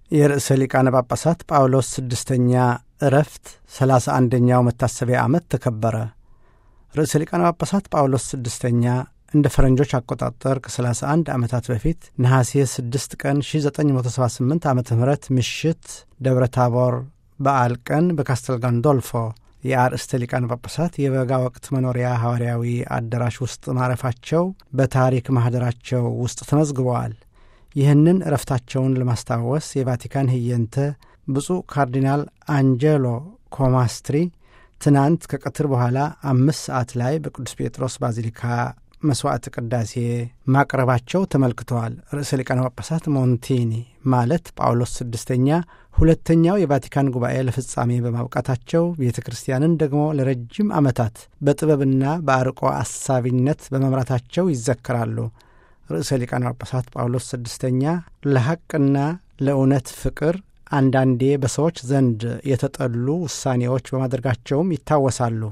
የርዕሰ ሊቃነ ጳጳሳት ጳውሎስ ስድስተኛ ዕረፍት ሰላሳ አንደኛው መታሰቢያ ዓመት ተከበረ። ርዕሰ ሊቃነ ጳጳሳት ጳውሎስ ስድስተኛ እንደ ፈረንጆች አቆጣጠር ከ31 ዓመታት በፊት ነሐሴ 6 ቀን 1978 ዓ ም ምሽት ደብረ ታቦር በዓል ቀን በካስተል ጋንዶልፎ የአርእስተ ሊቃነ ጳጳሳት የበጋ ወቅት መኖሪያ ሐዋርያዊ አዳራሽ ውስጥ ማረፋቸው በታሪክ ማኅደራቸው ውስጥ ተመዝግበዋል። ይህንን እረፍታቸውን ለማስታወስ የቫቲካን ህየንተ ብፁዕ ካርዲናል አንጀሎ ኮማስትሪ ትናንት ከቀትር በኋላ አምስት ሰዓት ላይ በቅዱስ ጴጥሮስ ባዚሊካ መሥዋዕት ቅዳሴ ማቅረባቸው ተመልክተዋል። ርዕሰ ሊቃነ ጳጳሳት ሞንቲኒ ማለት ጳውሎስ ስድስተኛ ሁለተኛው የቫቲካን ጉባኤ ለፍጻሜ በማብቃታቸው ቤተ ክርስቲያንን ደግሞ ለረጅም ዓመታት በጥበብና በአርቆ አሳቢነት በመምራታቸው ይዘከራሉ። ርዕሰ ሊቃነ ጳጳሳት ጳውሎስ ስድስተኛ ለሐቅና ለእውነት ፍቅር አንዳንዴ በሰዎች ዘንድ የተጠሉ ውሳኔዎች በማድረጋቸውም ይታወሳሉ።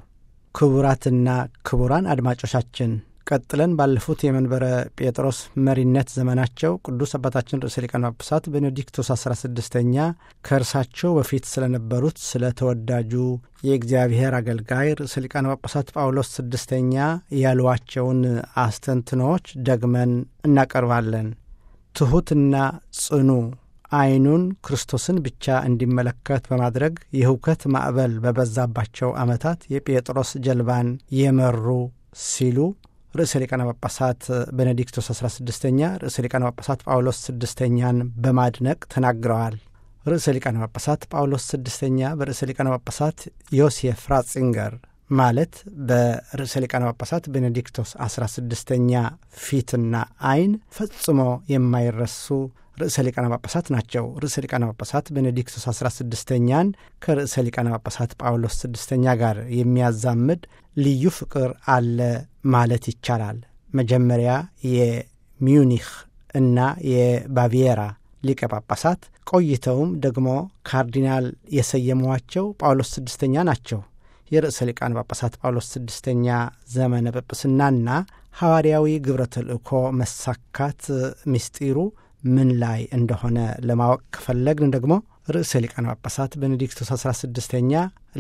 ክቡራትና ክቡራን አድማጮቻችን ቀጥለን ባለፉት የመንበረ ጴጥሮስ መሪነት ዘመናቸው ቅዱስ አባታችን ርዕሰ ሊቃነ ጳጳሳት ቤኔዲክቶስ አስራ ስድስተኛ ከእርሳቸው በፊት ስለነበሩት ስለ ተወዳጁ የእግዚአብሔር አገልጋይ ርዕሰ ሊቃነ ጳጳሳት ጳውሎስ ስድስተኛ ያሏቸውን አስተንትኖዎች ደግመን እናቀርባለን። ትሑትና ጽኑ ዓይኑን ክርስቶስን ብቻ እንዲመለከት በማድረግ የህውከት ማዕበል በበዛባቸው ዓመታት የጴጥሮስ ጀልባን የመሩ ሲሉ ርዕሰ ሊቃነ ጳጳሳት ቤኔዲክቶስ 16ኛ ርዕሰ ሊቃነ ጳጳሳት ጳውሎስ ስድስተኛን በማድነቅ ተናግረዋል። ርዕሰ ሊቃነ ጳጳሳት ጳውሎስ ስድስተኛ በርዕሰ ሊቃነ ጳጳሳት ዮሴፍ ራትዚንገር ማለት በርዕሰ ሊቃነ ጳጳሳት ቤኔዲክቶስ 16ኛ ፊትና ዓይን ፈጽሞ የማይረሱ ርዕሰ ሊቃነ ጳጳሳት ናቸው። ርዕሰ ሊቃነ ጳጳሳት ቤኔዲክቶስ 16ኛን ከርዕሰ ሊቃነ ጳጳሳት ጳውሎስ ስድስተኛ ጋር የሚያዛምድ ልዩ ፍቅር አለ ማለት ይቻላል። መጀመሪያ የሚዩኒክ እና የባቪየራ ሊቀ ጳጳሳት ቆይተውም ደግሞ ካርዲናል የሰየሟቸው ጳውሎስ ስድስተኛ ናቸው። የርዕሰ ሊቃነ ጳጳሳት ጳውሎስ ስድስተኛ ዘመነ ጵጵስናና ሐዋርያዊ ግብረ ተልእኮ መሳካት ምስጢሩ ምን ላይ እንደሆነ ለማወቅ ከፈለግን ደግሞ ርዕሰ ሊቃነ ጳጳሳት ቤኔዲክቶስ 16ኛ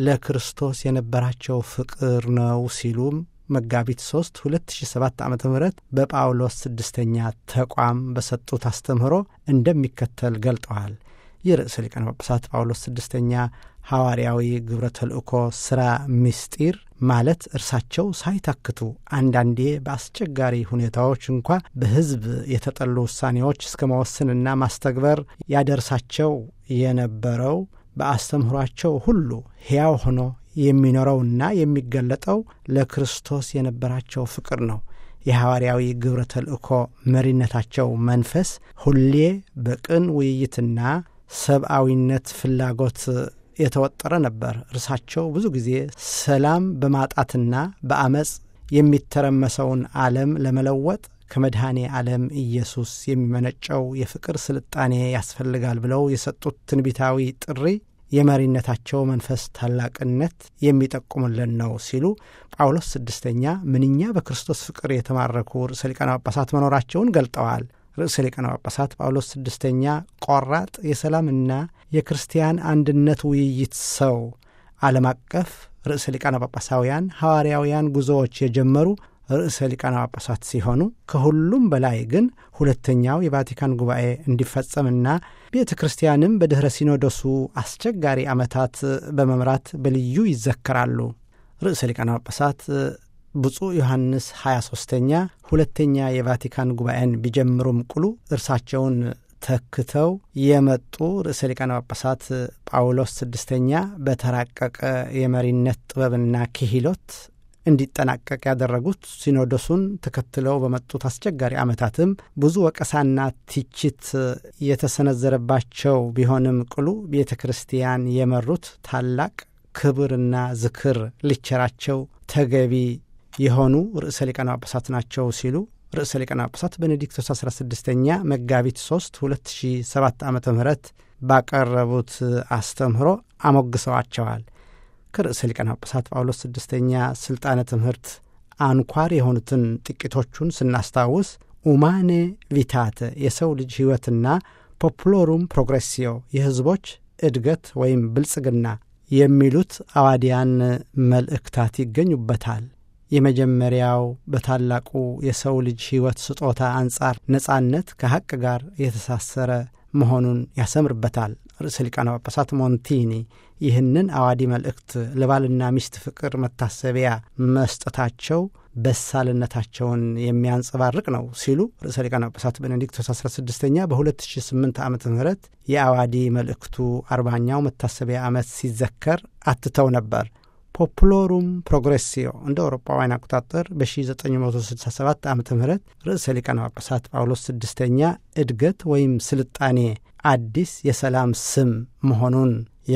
ለክርስቶስ የነበራቸው ፍቅር ነው ሲሉም መጋቢት 3 2007 ዓ ም በጳውሎስ ስድስተኛ ተቋም በሰጡት አስተምህሮ እንደሚከተል ገልጠዋል። የርዕሰ ሊቃነ ጳጳሳት ጳውሎስ ስድስተኛ ሐዋርያዊ ግብረ ተልእኮ ሥራ ምስጢር ማለት እርሳቸው ሳይታክቱ አንዳንዴ በአስቸጋሪ ሁኔታዎች እንኳ በሕዝብ የተጠሉ ውሳኔዎች እስከ መወሰንና ማስተግበር ያደርሳቸው የነበረው በአስተምህሯቸው ሁሉ ሕያው ሆኖ የሚኖረውና የሚገለጠው ለክርስቶስ የነበራቸው ፍቅር ነው። የሐዋርያዊ ግብረ ተልእኮ መሪነታቸው መንፈስ ሁሌ በቅን ውይይትና ሰብአዊነት ፍላጎት የተወጠረ ነበር። እርሳቸው ብዙ ጊዜ ሰላም በማጣትና በአመፅ የሚተረመሰውን ዓለም ለመለወጥ ከመድኃኔ ዓለም ኢየሱስ የሚመነጨው የፍቅር ስልጣኔ ያስፈልጋል ብለው የሰጡት ትንቢታዊ ጥሪ የመሪነታቸው መንፈስ ታላቅነት የሚጠቁምልን ነው ሲሉ ጳውሎስ ስድስተኛ ምንኛ በክርስቶስ ፍቅር የተማረኩ ርዕሰ ሊቃነ ጳጳሳት መኖራቸውን ገልጠዋል። ርዕሰ ሊቃነ ጳጳሳት ጳውሎስ ስድስተኛ ቆራጥ የሰላምና የክርስቲያን አንድነት ውይይት ሰው ዓለም አቀፍ ርዕሰ ሊቃነ ጳጳሳውያን ሐዋርያውያን ጉዞዎች የጀመሩ ርዕሰ ሊቃነ ጳጳሳት ሲሆኑ ከሁሉም በላይ ግን ሁለተኛው የቫቲካን ጉባኤ እንዲፈጸምና ቤተ ክርስቲያንም በድኅረ ሲኖዶሱ አስቸጋሪ ዓመታት በመምራት በልዩ ይዘከራሉ። ርዕሰ ሊቃነ ጳጳሳት ብፁዕ ዮሐንስ 23ተኛ ሁለተኛ የቫቲካን ጉባኤን ቢጀምሩም ቅሉ እርሳቸውን ተክተው የመጡ ርዕሰ ሊቃነ ጳጳሳት ጳውሎስ ስድስተኛ በተራቀቀ የመሪነት ጥበብና ክህሎት እንዲጠናቀቅ ያደረጉት ሲኖዶሱን ተከትለው በመጡት አስቸጋሪ ዓመታትም ብዙ ወቀሳና ትችት የተሰነዘረባቸው ቢሆንም ቅሉ ቤተ ክርስቲያን የመሩት ታላቅ ክብርና ዝክር ሊቸራቸው ተገቢ የሆኑ ርዕሰ ሊቃነ ጳጳሳት ናቸው ሲሉ ርዕሰ ሊቃነ ጳጳሳት ቤኔዲክቶስ 16ኛ መጋቢት 3 2007 ዓ ም ባቀረቡት አስተምህሮ አሞግሰዋቸዋል። ከርዕሰ ሊቃነ ጳጳሳት ጳውሎስ ስድስተኛ ሥልጣነ ትምህርት አንኳር የሆኑትን ጥቂቶቹን ስናስታውስ ኡማኔ ቪታተ የሰው ልጅ ሕይወትና ፖፑሎሩም ፕሮግሬሲዮ የሕዝቦች እድገት ወይም ብልጽግና የሚሉት አዋዲያን መልእክታት ይገኙበታል። የመጀመሪያው በታላቁ የሰው ልጅ ሕይወት ስጦታ አንጻር ነጻነት ከሐቅ ጋር የተሳሰረ መሆኑን ያሰምርበታል። ርዕሰ ሊቃነ ጳጳሳት ሞንቲኒ ይህንን አዋዲ መልእክት ለባልና ሚስት ፍቅር መታሰቢያ መስጠታቸው በሳልነታቸውን የሚያንጸባርቅ ነው ሲሉ ርዕሰ ሊቃነ ጳጳሳት ቤኔዲክቶስ 16ኛ በ2008 ዓ ም የአዋዲ መልእክቱ አርባኛው መታሰቢያ ዓመት ሲዘከር አትተው ነበር። ፖፑሎሩም ፕሮግሬሲዮ እንደ አውሮፓውያን አቆጣጠር በ1967 ዓ ም ርዕሰ ሊቃነ ጳጳሳት ጳውሎስ ስድስተኛ እድገት ወይም ስልጣኔ አዲስ የሰላም ስም መሆኑን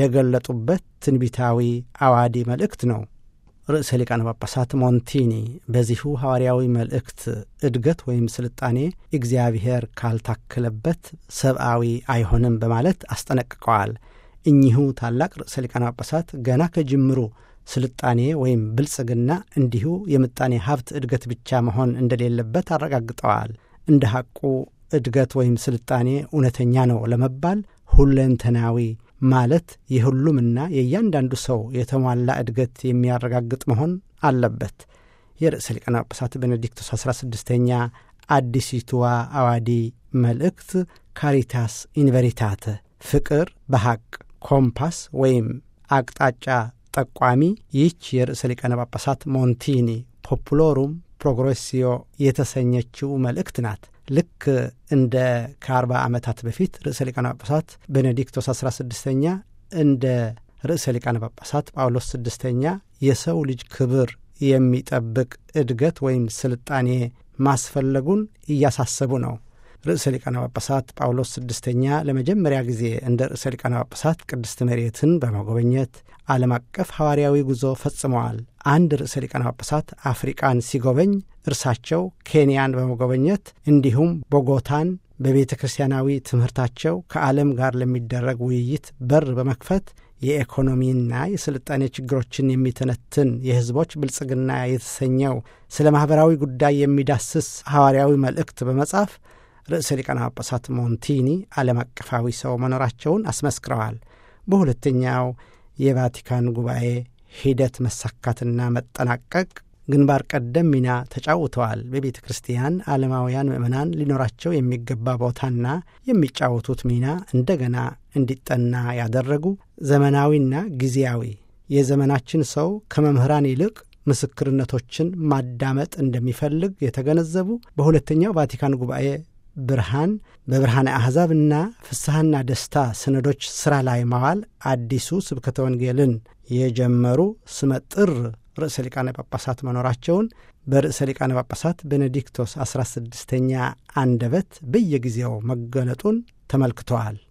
የገለጡበት ትንቢታዊ አዋዲ መልእክት ነው። ርዕሰ ሊቃነ ጳጳሳት ሞንቲኒ በዚሁ ሐዋርያዊ መልእክት እድገት ወይም ስልጣኔ እግዚአብሔር ካልታከለበት ሰብአዊ አይሆንም በማለት አስጠነቅቀዋል። እኚሁ ታላቅ ርዕሰ ሊቃነ ጳጳሳት ገና ከጅምሩ ስልጣኔ ወይም ብልጽግና እንዲሁ የምጣኔ ሀብት እድገት ብቻ መሆን እንደሌለበት አረጋግጠዋል። እንደ ሐቁ እድገት ወይም ስልጣኔ እውነተኛ ነው ለመባል ሁለንተናዊ ማለት የሁሉምና የእያንዳንዱ ሰው የተሟላ እድገት የሚያረጋግጥ መሆን አለበት። የርዕሰ ሊቃነ ጳጳሳት ቤኔዲክቶስ 16ኛ አዲሲቱዋ አዋዲ መልእክት ካሪታስ ኢንቨሪታተ ፍቅር በሐቅ ኮምፓስ ወይም አቅጣጫ ጠቋሚ ይህች የርዕሰ ሊቃነ ጳጳሳት ሞንቲኒ ፖፑሎሩም ፕሮግሬሲዮ የተሰኘችው መልእክት ናት። ልክ እንደ ከአርባ ዓመታት በፊት ርዕሰ ሊቃነ ጳጳሳት ቤኔዲክቶስ 16ኛ እንደ ርዕሰ ሊቃነ ጳጳሳት ጳውሎስ ስድስተኛ የሰው ልጅ ክብር የሚጠብቅ እድገት ወይም ስልጣኔ ማስፈለጉን እያሳሰቡ ነው። ርዕሰ ሊቃነ ጳጳሳት ጳውሎስ ስድስተኛ ለመጀመሪያ ጊዜ እንደ ርዕሰ ሊቃነ ጳጳሳት ቅድስት መሬትን በመጎበኘት ዓለም አቀፍ ሐዋርያዊ ጉዞ ፈጽመዋል። አንድ ርዕሰ ሊቃነ ጳጳሳት አፍሪቃን ሲጎበኝ እርሳቸው ኬንያን በመጎበኘት እንዲሁም ቦጎታን በቤተ ክርስቲያናዊ ትምህርታቸው ከዓለም ጋር ለሚደረግ ውይይት በር በመክፈት የኢኮኖሚና የስልጣኔ ችግሮችን የሚተነትን የሕዝቦች ብልጽግና የተሰኘው ስለ ማኅበራዊ ጉዳይ የሚዳስስ ሐዋርያዊ መልእክት በመጻፍ ርዕሰ ሊቃነ ጳጳሳት ሞንቲኒ ዓለም አቀፋዊ ሰው መኖራቸውን አስመስክረዋል። በሁለተኛው የቫቲካን ጉባኤ ሂደት መሳካትና መጠናቀቅ ግንባር ቀደም ሚና ተጫውተዋል። በቤተ ክርስቲያን ዓለማውያን ምዕመናን ሊኖራቸው የሚገባ ቦታና የሚጫወቱት ሚና እንደገና እንዲጠና ያደረጉ ዘመናዊና ጊዜያዊ የዘመናችን ሰው ከመምህራን ይልቅ ምስክርነቶችን ማዳመጥ እንደሚፈልግ የተገነዘቡ በሁለተኛው ቫቲካን ጉባኤ ብርሃን በብርሃነ አሕዛብና ፍስሐና ደስታ ሰነዶች ሥራ ላይ ማዋል አዲሱ ስብከተ ወንጌልን የጀመሩ ስመጥር ርዕሰ ሊቃነ ጳጳሳት መኖራቸውን በርዕሰ ሊቃነ ጳጳሳት ቤኔዲክቶስ 16ኛ አንደበት በየጊዜው መገለጡን ተመልክተዋል።